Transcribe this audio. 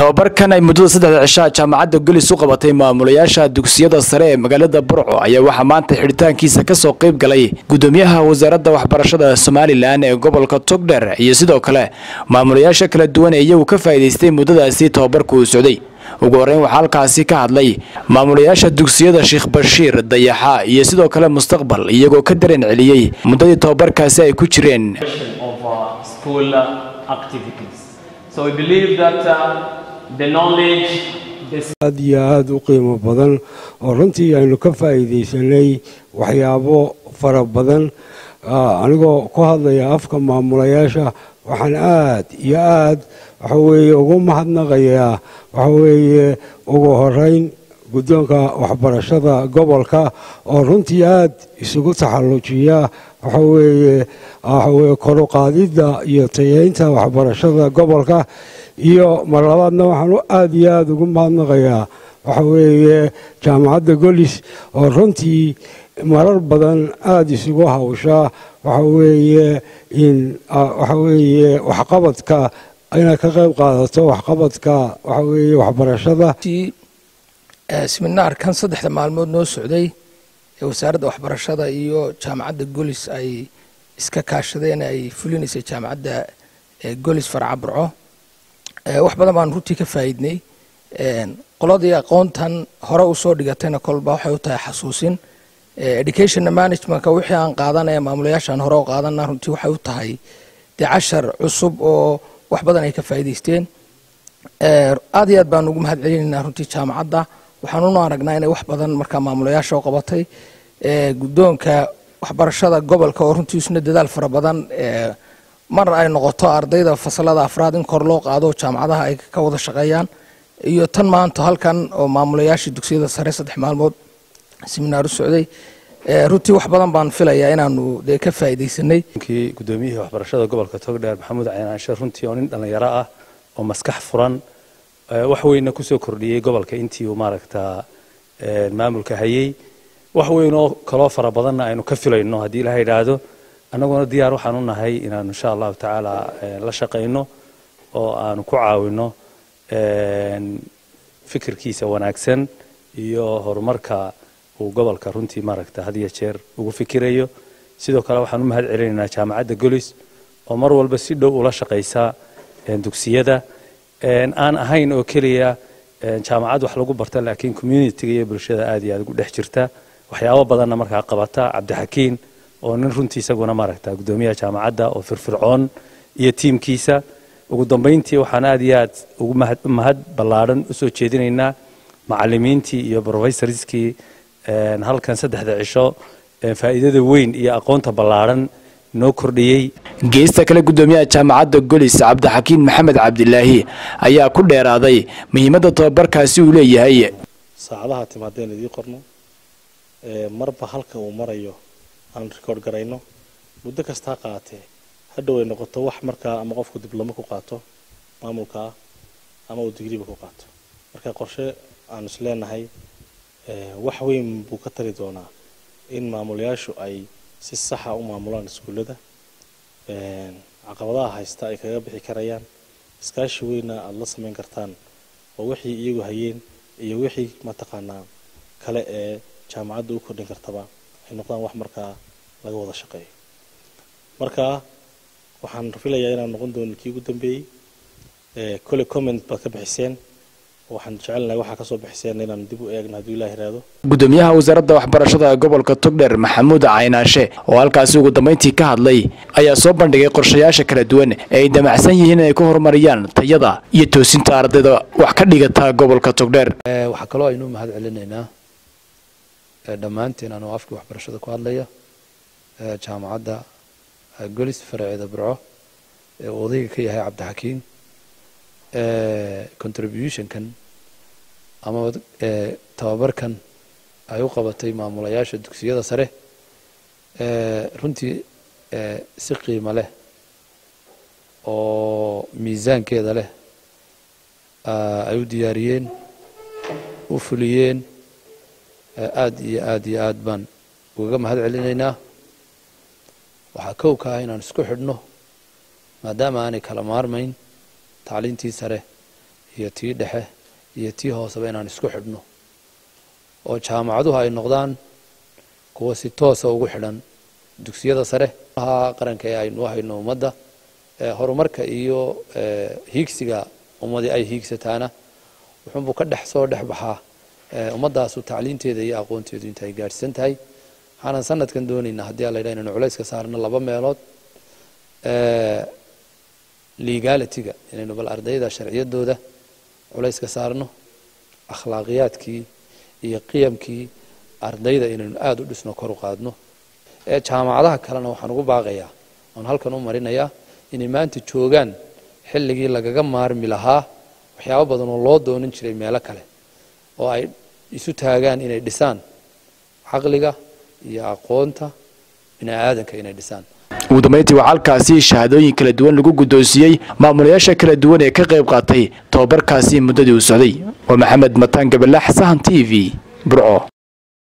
tababarkan ay muddada saddexda cishaa jaamacadda golis u qabatay maamulayaasha dugsiyada sare ee magaalada burco ayaa waxaa maanta xidhitaankiisa kasoo qayb galay gudoomiyaha wasaaradda waxbarashada somalilan ee gobolka togdher iyo sidoo kale maamulayaasha kala duwan ee iyagu ka faa'iidaystay muddadaasi tababarku uu socday ugu horreyn waxaa halkaasi ka hadlay maamulayaasha dugsiyada sheekh bashiir dayaxa iyo sidoo kale mustaqbal iyagoo ka dareen celiyey muddadii tababarkaasi ay ku jireen of uh, school uh, activities. So we believe that uh, the knowledge, the aad iyo aada u qiimo badan oo runtii aynu ka faa'iidaysanay waxyaabo fara badan anigoo ku hadlaya afka maamulayaasha waxaan aad iyo aad waxa weeye ugu mahadnaqayaa waxa weeye ugu horeyn guddoonka waxbarashada gobolka oo runtii aad isugu taxallujiya waxa weeye waxa weeye koruqaadidda iyo tayeynta waxbarashada gobolka iyo mar labaadna waxaan aada iyo aada ugu mahadnaqayaa waxa weeye jaamacadda golis oo runtii marar badan aada isugu hawshaa waxa weeye in waxa weeye waxqabadka inaad ka qayb qaadato waxqabadka waxa weeye waxbarashada seminaarkan saddexda maalmood noo socday ee wasaaradda waxbarashada iyo jaamacadda golis ay iska kaashadeen ay fulinaysay jaamacadda golis farca burco wax badan baan runtii ka faa'iidnay qoladii aqoontan hore usoo dhigatayna kolba waxay u tahay xasuusin educationna managementka wixii aan qaadanaya maamulayaashaan hore u qaadana runtii waxay u tahay dee cashar cusub oo wax badan ay ka faa'iidaysteen aad iyo aad baan ugu mahad celinaynaa runtii jaamacadda waxaan una aragnaa inay wax badan markaa maamulayaasha u qabatay guddoonka waxbarashada gobolka oo runtii isna dadaal fara badan mar ay noqoto ardayda fasalada afraad in kor loo qaado jaamacadaha ay ka wada shaqeeyaan iyo tan maanta halkan oo maamulayaashii dugsiyada sare saddex maalmood seminaar u socday runtii wax badan baan filayaa inaanu dee ka faa'iidaysanay kii gudoomiyihii waxbarashada gobolka togdheer maxamuud caynaanshe runtii oo nin dhallinyaro ah oo maskax furan wax weyna kusoo kordhiyey gobolka intii uu maaragtaa maamulka hayey wax weyn oo kaloo fara badanna aynu ka filayno haddii ilaha idhaahdo annaguna diyaar waxaan u nahay inaanu insha allahu tacaala la shaqayno oo aanu ku caawino fikirkiisa wanaagsan iyo horumarka uu gobolka runtii maaragta had iyo jeer ugu fikirayo sidoo kale waxaan u mahad celinaynaa jaamacadda golis oo mar walba si dhow ula shaqaysa dugsiyada aan ahayn oo keliya jaamacad wax lagu barta laakiin communitiga iyo bulshada aad iyo aad ugu dhex jirta waxyaabo badanna markaa qabata cabdixakiin oo nin runtii isaguna maaragta guddoomiyaha jaamacadda oo firfircoon iyo tiimkiisa ugu dambayntii waxaan aad iyo aad ugu mahad ballaadhan usoo jeedinaynaa macalimiintii iyo brofessorskii halkan saddexda cisho faa'iidada weyn iyo aqoonta ballaadhan noo kordhiyey geesta kale guddoomiyaha jaamacadda golis cabdixakiin maxamed cabdilaahi ayaa ku dheeraaday muhiimadda tababarkaasi uu leeyahay saacadaha timaadeen idii qorno marba halka uu marayo aan rikoord garayno muddo kastaa qaatee hadhow ay noqoto wax markaa ama qofku diblomo ku qaato maamulka ah ama uu digriba ku qaato marka qorshe aanu is leenahay wax weyn buu ka tari doonaa in maamulayaashu ay si saxa u maamulaan iskuullada caqabadaha haysta ay kaga bixi karayaan iskaashi weyna aada la samayn kartaan oo wixii iyagu hayeen iyo wixii mataqaanaa kale ee jaamacadda u kordhin kartaba ay noqdaan wax markaa laga wada shaqeeyo marka waxaan filayaa inaan noqon doono kii ugu dambeeyey kole comment baad ka bixiseen waxaan jecelnahay waxaa kasoo bixiseen inaan dib u eegno hadduu ilah yiraahdo gudoomiyaha wasaaradda waxbarashada gobolka togdher maxamuud caynaashe oo halkaasi ugu dambayntii ka hadlay ayaa soo bandhigay qorshayaasha kala duwan ee ay damacsan yihiin inay ku horumariyaan tayada iyo toosinta ardayda wax ka dhigata gobolka togdheer waxaa kaloo aynu mahad celinaynaa dhammaanteen anoo afkii waxbarashada ku hadlaya jaamacadda golis faraceeda burco ee uu odayga ka yahay cabdixakiin contributionkan ama tababarkan ay u qabatay maamulayaasha dugsiyada sare runtii si qiimo leh oo miisaankeeda leh ay u diyaariyeen u fuliyeen aad iyo aad iyo aad baan ugaga mahad celinaynaa waxaa kow ka ah inaan isku xidhno maadaama aanay kala maarmayn tacliintii sare iyo tii dhexe iyo tii hooseba inaan isku xidhno oo jaamacaduhu ay noqdaan kuwa si toosa ugu xidhan dugsiyada sare qaranka ee aynu hayno ummadda horumarka iyo hiigsiga ummadii ay hiigsataana wuxuunbuu ka dhex soo dhex baxaa ummaddaasu tacliinteeda iyo aqoonteedu inta ay gaadhsan tahay waxaanan sanadkan doonaynaa haddii ala yidhaha inaynu culayska saarno laba meelood legalitiga inaynu bal ardayda sharciyadooda culayska saarno akhlaaqiyaadkii iyo qiyamkii ardayda inaynu aada u dhisno kor u qaadno jaamacadaha kalena waxaan ugu baaqayaa oon halkan u marinayaa inay maanta joogaan xilligii lagaga maarmi lahaa waxyaabo badan oo loo doonan jiray meelo kale oo ay isu taagaan inay dhisaan caqliga iyo aqoonta bini aadanka inay dhisaan ugu dambeyntii waxaa halkaasi shahaadooyin kala duwan lagu guddoonsiiyey maamulayaasha kala duwan ee ka qayb qaatay tobabarkaasi muddadii uu socday waa maxamed mataan gabalax sahan t v burco